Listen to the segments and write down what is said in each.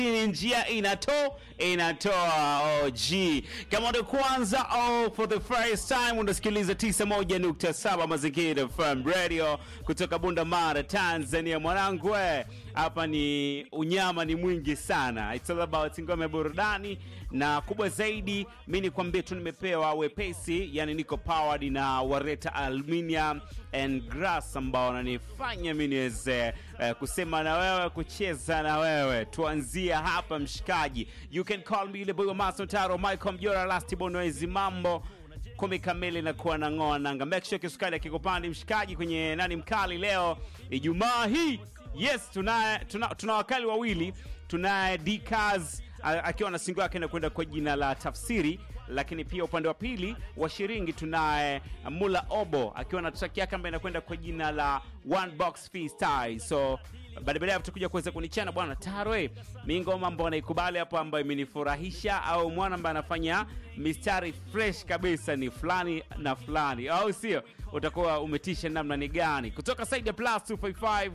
Hii njia inato inatoa OG. Kama ndo kwanza oh, for the first time unasikiliza 91.7 Mazingira FM Radio kutoka Bunda Mara, Tanzania. Mwanangu we, hapa ni unyama ni mwingi sana. It's all about ngome burudani na kubwa zaidi, mi nikwambie tu nimepewa wepesi, yani niko powered na Wareta Aluminium and Glass ambao wananifanya mi niweze eh, kusema na wewe, kucheza na wewe. Tuanzia hapa mshikaji, you can call me ile boy wa Maso Taro, Michael Mjora, Last Bonoezi, mambo kumi kamili na kuwa na ng'oa nanga. Make sure kisukari akikupandi mshikaji kwenye nani mkali leo Ijumaa hii. Yes, tunaye tuna, tuna wakali wawili, tunaye Dkaz akiwa na singo yake inakwenda kwa jina la Tafsiri, lakini pia upande wa pili wa shiringi tunaye Mula Obo akiwa na track yake ambayo inakwenda kwa jina la One Box Freestyle. So baada baadaye tutakuja kuweza kunichana bwana Tarwe, mi ngoma ambayo naikubali hapo ambayo imenifurahisha au mwana ambaye anafanya mistari fresh kabisa ni fulani na fulani, au sio? Utakuwa umetisha namna ni gani? Kutoka side ya plus 255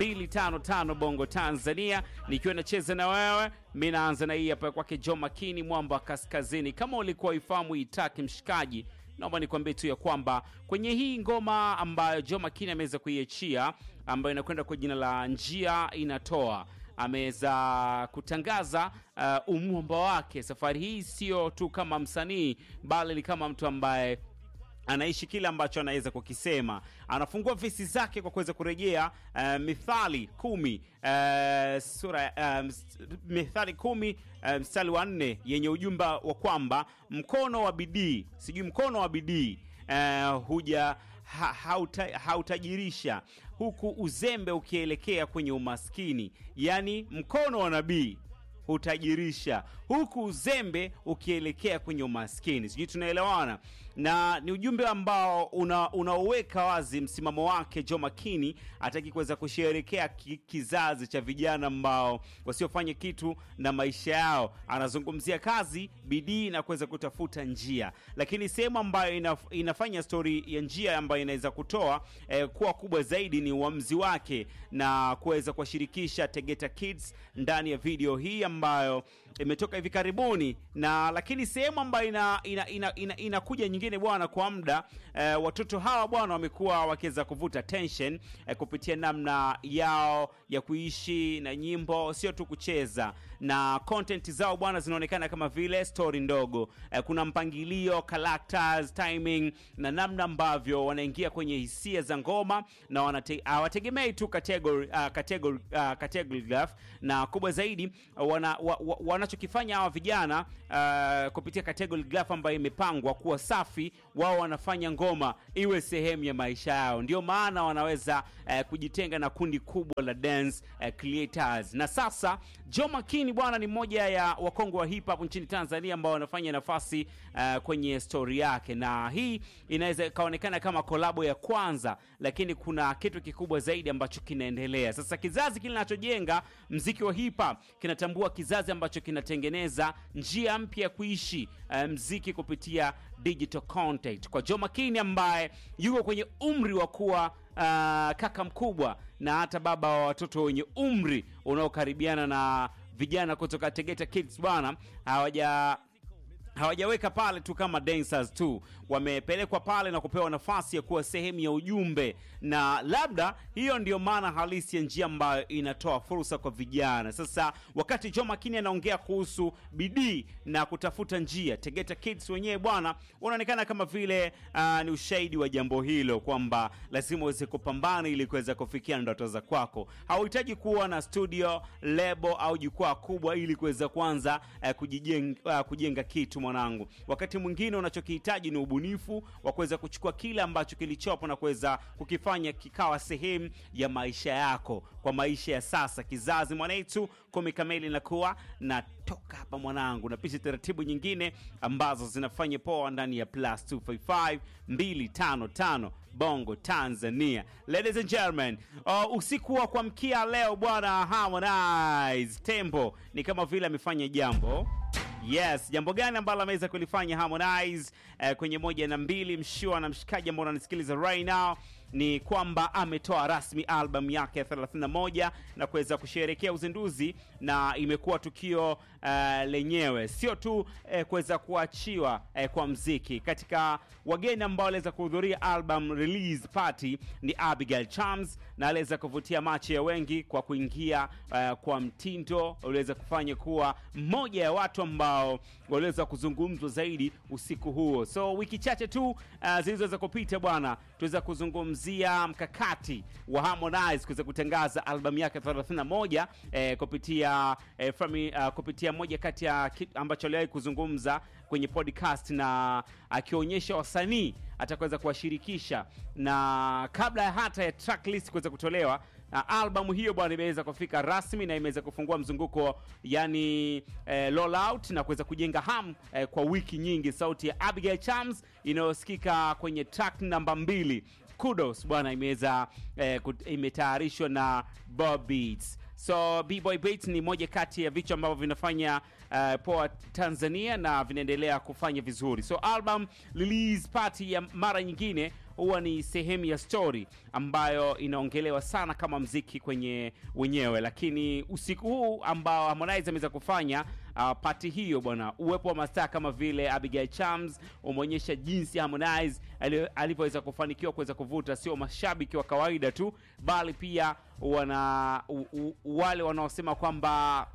255 Bongo Tanzania, nikiwa nacheza na wewe mi naanza na hii hapa kwake Joe Makini mwamba kaskazini. Kama ulikuwa ifahamu itaki mshikaji, naomba nikwambie tu ya kwamba kwenye hii ngoma ambayo Joe Makini ameweza kuiachia ambayo inakwenda kwa jina la njia inatoa ameweza kutangaza uh, umwamba wake. Safari hii sio tu kama msanii, bali ni kama mtu ambaye anaishi kile ambacho anaweza kukisema. Anafungua vesi zake kwa kuweza kurejea uh, mithali kumi uh, sura uh, mithali kumi uh, mstari wa nne yenye ujumbe wa kwamba mkono wa bidii, sijui mkono wa bidii uh, huja ha, hauta, hautajirisha huku uzembe ukielekea kwenye umaskini. Yaani mkono wa nabii hutajirisha huku uzembe ukielekea kwenye umaskini. Sijui tunaelewana, na ni ujumbe ambao unaoweka una wazi msimamo wake Joe Makini. Hataki kuweza kusherekea ki, kizazi cha vijana ambao wasiofanya kitu na maisha yao. Anazungumzia kazi, bidii na kuweza kutafuta njia, lakini sehemu ambayo inaf, inafanya stori ya njia ambayo inaweza kutoa eh, kuwa kubwa zaidi ni uamuzi wake na kuweza kuwashirikisha Tegeta Kids ndani ya video hii ambayo imetoka hivi karibuni, na lakini sehemu ambayo inakuja ina, ina, ina, ina nyingine bwana, kwa muda eh, watoto hawa bwana wamekuwa wakiweza kuvuta tension eh, kupitia namna yao ya kuishi na nyimbo, sio tu kucheza na content zao bwana, zinaonekana kama vile story ndogo eh, kuna mpangilio, characters, timing na namna ambavyo wanaingia kwenye hisia za ngoma na hawategemei tu category, uh, category, uh, category graph na kubwa zaidi wana, wa, wa, wanachokifanya hawa vijana uh, kupitia category graph ambayo imepangwa kuwa safi, wao wanafanya ngoma iwe sehemu ya maisha yao. Ndio maana wanaweza uh, kujitenga na kundi kubwa la dance uh, creators. Na sasa Joe Makini bwana ni mmoja ya wakongwe wa hip hop nchini Tanzania ambao wanafanya nafasi uh, kwenye story yake, na hii inaweza ikaonekana kama kolabo ya kwanza, lakini kuna kitu kikubwa zaidi ambacho kinaendelea sasa. Kizazi kinachojenga mziki wa hip hop kinatambua kizazi ambacho kinatengeneza njia mpya ya kuishi uh, mziki kupitia digital content. Kwa Joe Makini ambaye yuko kwenye umri wa kuwa uh, kaka mkubwa na hata baba wa watoto wenye umri unaokaribiana na vijana kutoka Tegeta Kids bwana, hawaja hawajaweka pale tu kama dancers tu, wamepelekwa pale na kupewa nafasi ya kuwa sehemu ya ujumbe, na labda hiyo ndio maana halisi ya njia ambayo inatoa fursa kwa vijana. Sasa wakati Joe Makini anaongea kuhusu bidii na kutafuta njia, Tegeta Kids wenyewe bwana, unaonekana kama vile uh, ni ushahidi wa jambo hilo kwamba lazima uweze kupambana ili kuweza kufikia ndoto za kwako. Hauhitaji kuwa na studio, lebo au jukwaa kubwa ili kuweza kuanza uh, kujijenga, uh, kujenga kitu mwanangu. Wakati mwingine unachokihitaji ni ubunifu wa kuweza kuchukua kile ambacho kilichopo na kuweza kukifanya kikawa sehemu ya maisha yako, kwa maisha ya sasa. Kizazi mwanetu kumi kamili nakuwa na toka hapa mwanangu, na pisha taratibu nyingine ambazo zinafanya poa ndani ya plus 255 255 Bongo Tanzania. Ladies and gentlemen, uh, usiku wa kuamkia leo bwana Harmonize Tembo ni kama vile amefanya jambo Yes, jambo gani ambalo ameweza kulifanya Harmonize eh, kwenye moja na mbili mshua na mshikaji ambao unanisikiliza right now ni kwamba ametoa rasmi albamu yake ya 31 na kuweza kusherehekea uzinduzi, na imekuwa tukio uh, lenyewe sio tu uh, kuweza kuachiwa uh, kwa mziki. Katika wageni ambao waliweza kuhudhuria album release party ni Abigail Chams, na aliweza kuvutia macho ya wengi kwa kuingia uh, kwa mtindo uliweza kufanya kuwa mmoja ya watu ambao waliweza kuzungumzwa zaidi usiku huo. So wiki chache tu uh, zilizoweza kupita bwana, tuweza kuzungumzia mkakati wa Harmonize kuweza kutangaza albamu yake 31 eh, kupitia eh, fami, uh, kupitia moja kati ya kitu ambacho aliwahi kuzungumza kwenye podcast na akionyesha wasanii atakaweza kuwashirikisha, na kabla ya hata ya tracklist kuweza kutolewa na albamu hiyo bwana imeweza kufika rasmi na imeweza kufungua mzunguko yani eh, roll out na kuweza kujenga ham eh, kwa wiki nyingi. Sauti ya Abigail Chams inayosikika kwenye track namba mbili Kudos bwana imeweza eh, kut- imetayarishwa na Bob Beats. So B-Boy Beats ni moja kati ya vichwa ambavyo vinafanya uh, poa Tanzania na vinaendelea kufanya vizuri. So album release party ya mara nyingine huwa ni sehemu ya story ambayo inaongelewa sana kama mziki kwenye wenyewe, lakini usiku huu ambao Harmonize ameweza kufanya uh, pati hiyo bwana, uwepo wa mastaa kama vile Abigail Chams umeonyesha jinsi Harmonize ali- alivyoweza kufanikiwa kuweza kuvuta sio mashabiki wa kawaida tu, bali pia wana u, u, wale wanaosema kwamba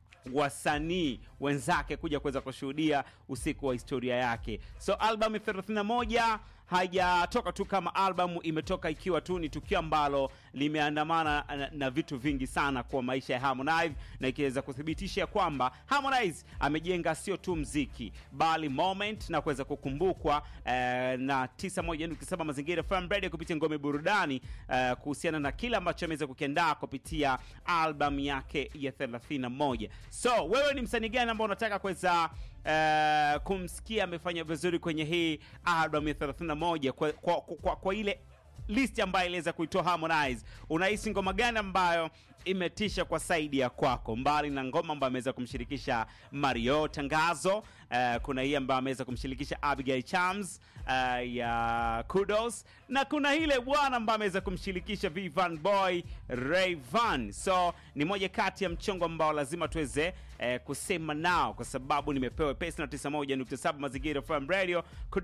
wasanii wenzake kuja kuweza kushuhudia usiku wa historia yake. So albamu 31 haijatoka tu kama albamu, imetoka ikiwa tu ni tukio ambalo limeandamana na, na vitu vingi sana kwa maisha ya Harmonize, na ikiweza kuthibitisha kwamba Harmonize amejenga sio tu mziki bali moment na kuweza kukumbukwa eh, na 91.7 Mazingira FM Radio kupitia ngome burudani eh, kuhusiana na kile ambacho ameweza kukiandaa kupitia albamu yake ya 31. So wewe ni msanii gani ambao unataka kuweza eh, kumsikia amefanya vizuri kwenye hii albamu ya 31 kwa, kwa, kwa, kwa ile list ambayo iliweza kuitoa Harmonize, unahisi ngoma gani ambayo imetisha kwa saidi ya kwako, mbali na ngoma ambayo ameweza kumshirikisha Mario Tangazo? Uh, kuna hii ambayo ameweza kumshirikisha Abigail Chams uh, ya Kudos, na kuna ile bwana ambayo ameweza kumshirikisha Vivan Boy Rayvan. So ni moja kati ya mchongo ambao lazima tuweze eh, kusema nao, kwa sababu nimepewa pesa na 91.7 Mazingira FM Radio